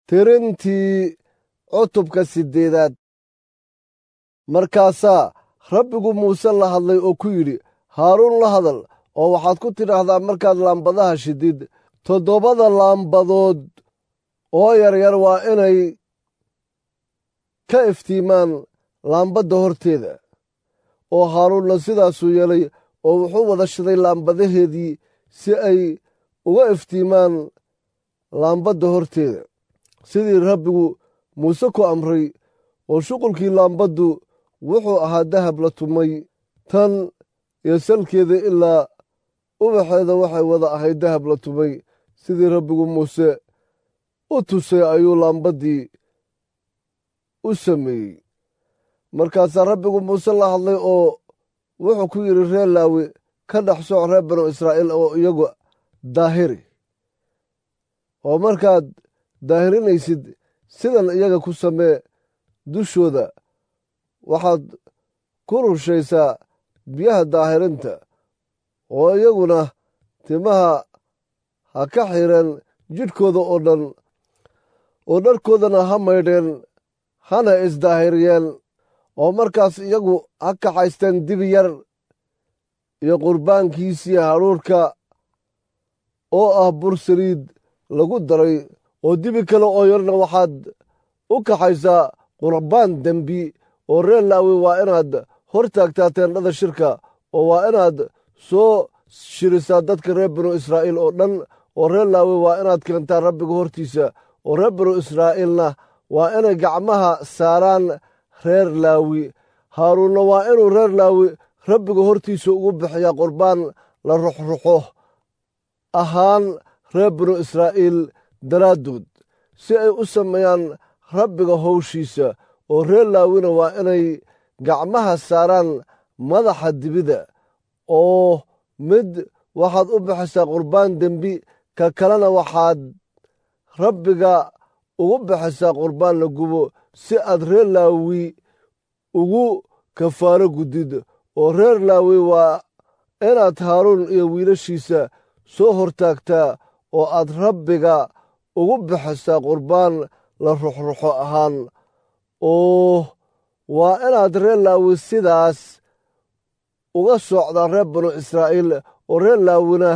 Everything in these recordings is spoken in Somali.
tirintii cutubka siddeedaad markaasaa rabbigu muuse la hadlay oo ku yidhi haaruun la hadal oo waxaad ku tidhaahdaa markaad laambadaha shidid toddobada laambadood oo yaryar waa inay ka iftiimaan laambadda horteeda oo haaruunna sidaasuu yeelay oo wuxuu wada shiday laambadaheedii si ay uga iftiimaan laambadda horteeda sidii rabbigu muuse ku amray oo shuqulkii laambaddu wuxuu ahaa dahab la tumay tan iyo salkeeda ilaa ubaxeeda waxay wada ahayd dahab la tumay sidii rabbigu muuse u tusay ayuu laambaddii u sameeyey markaasaa rabbigu muuse la hadlay oo wuxuu ku yidhi reer laawi ka dhex soc reer banu israa'iil oo iyagu daahiri oo markaad daahirinaysid sidan iyaga ku samee dushooda waxaad ku rushaysaa biyaha daahirinta oo iyaguna timaha ha ka xireen jidhkooda oo dhan oo dharkoodana ha maydheen hana isdaahiriyeen oo markaas iyagu ha kaxaysteen dibi yar iyo qurbaankiisii hadhuurhka oo ah bur saliid lagu daray oo dibi kale oo yarna waxaad u kaxaysaa qurbaan dembi oo reer laawi waa inaad hor taagtaa teendhada shirka oo waa inaad soo shirisaa dadka reer binu israa'iil oo dhan oo reer laawi waa inaad keentaa rabbiga hortiisa oo reer binu israa'iilna waa inay gacmaha saaraan reer laawi haaruunna waa inuu reer laawi rabbiga hortiisa ugu bixiyaa qurbaan la ruxruxo ahaan reer binu israa'iil daraaddood si ay u sameeyaan rabbiga howshiisa oo reer laawina waa inay gacmaha saaraan madaxa dibida oo mid waxaad u bixisaa qurbaan dembi ka kalena waxaad rabbiga ugu bixisaa qurbaan la gubo si aad reer laawi ugu kafaaro gudid oo reer laawi waa inaad haaruun iyo wiilashiisa soo hortaagtaa oo aad rabbiga ugu bixisaa qurbaan la ruxruxo ahaan oo waa inaad reer laawi sidaas uga socdaa reer banu israa'iil oo reer laawina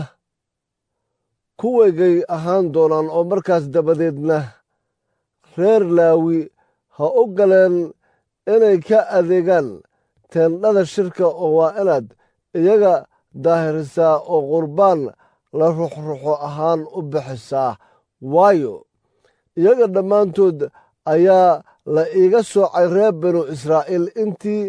kuwaygay ahaan doonaan oo markaas dabadeedna reer laawi ha u galeen inay ka adeegaan teendhada shirka oo waa inaad iyaga daahirisaa oo qurbaan la ruxruxo ahaan u bixisaa waayo iyaga dhammaantood ayaa la iiga soocay reer banu israa'iil intii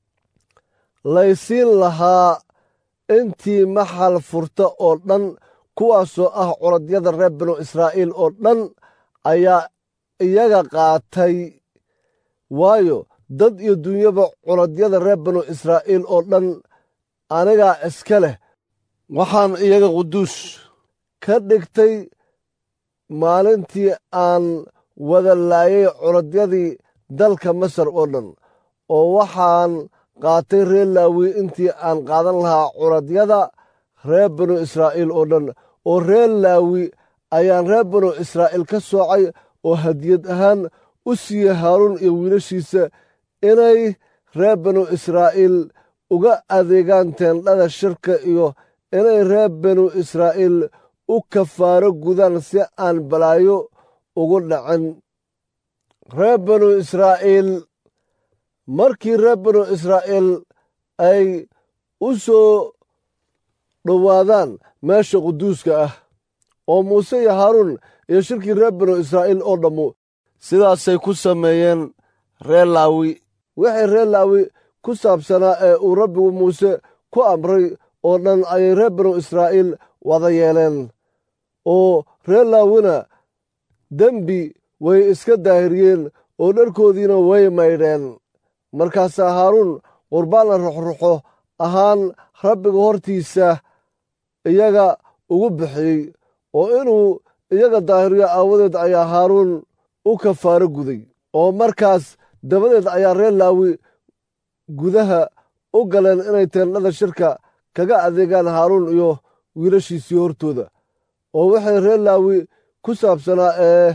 laysiin lahaa intii maxal furta oo dhan kuwaasoo ah curadyada reer banu israa'iil oo dhan ayaa iyaga qaatay waayo dad iyo dunyaba curadyada reer banu israa'iil oo dhan anigaa iska leh waxaan iyaga quduus ka dhigtay maalintii aan wada laayay curadyadii dalka masar oo dhan oo waxaan qaatay reer laawi intii aan qaadan lahaa curadyada reer banu israa'iil oo dhan oo reer laawi ayaan reer banu israa'iil ka soocay oo hadiyad ahaan u siiyey haaruun iyo wiilashiisa inay reer banu israa'iil uga adeegaan teendhada shirka iyo inay reer banu israa'iil u kafaaro gudaan si aan balaayo ugu dhacin reer banu israa'iil markii reer banu israa'iil ay u soo dhowaadaan meesha quduuska ah oo muuse iyo haaruun iyo shirkii reer banu israa'iil oo dhammu sidaasay ku sameeyeen reer laawi wixii reer laawi ku saabsanaa ee uu rabbigu muuse ku amray oo dhan ayay reer banu israa'iil wada yeeleen oo reer laawina dembi way iska daahiriyeen oo dharkoodiina way maydheen markaasaa haaruun qurbaan la ruxruxo ahaan rabbiga hortiisa iyaga ugu bixiyey oo inuu iyaga daahiriyo aawadeed ayaa haaruun u kafaaro guday oo markaas dabadeed ayaa reer laawi gudaha u galeen inay teendhada shirka kaga adeegaan haaruun iyo wiilashiisii hortooda oo waxay reer laawi ku saabsanaa ee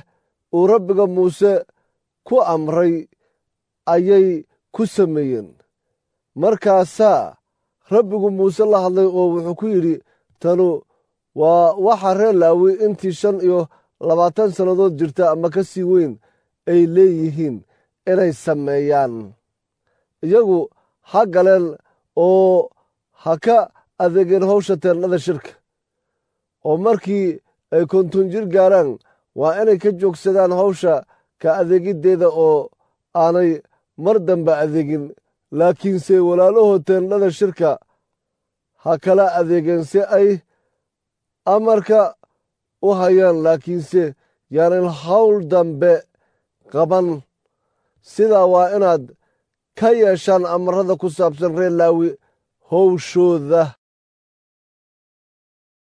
uu rabbiga muuse ku amray ayay ku sameeyeen markaasaa rabbigu muuse la hadlay oo wuxuu ku yidhi tanu waa waxa reer laawi intii shan iyo labaatan sannadood jirta ama ka sii weyn ay leeyihiin inay sameeyaan iyagu ha galeen oo ha ka adeegeen hawsha teennada shirka oo markii ay konton jir gaaraan waa inay ka joogsadaan hawsha ka adeegiddeeda oo aanay mar dambe adeegin laakiinse walaalahood teennada shirka ha kala adeegeen si ay amarka u hayaan laakiinse yaanan hawl dambe qaban sidaa waa inaad ka yeeshaan amarada ku saabsan reer laawi howshooda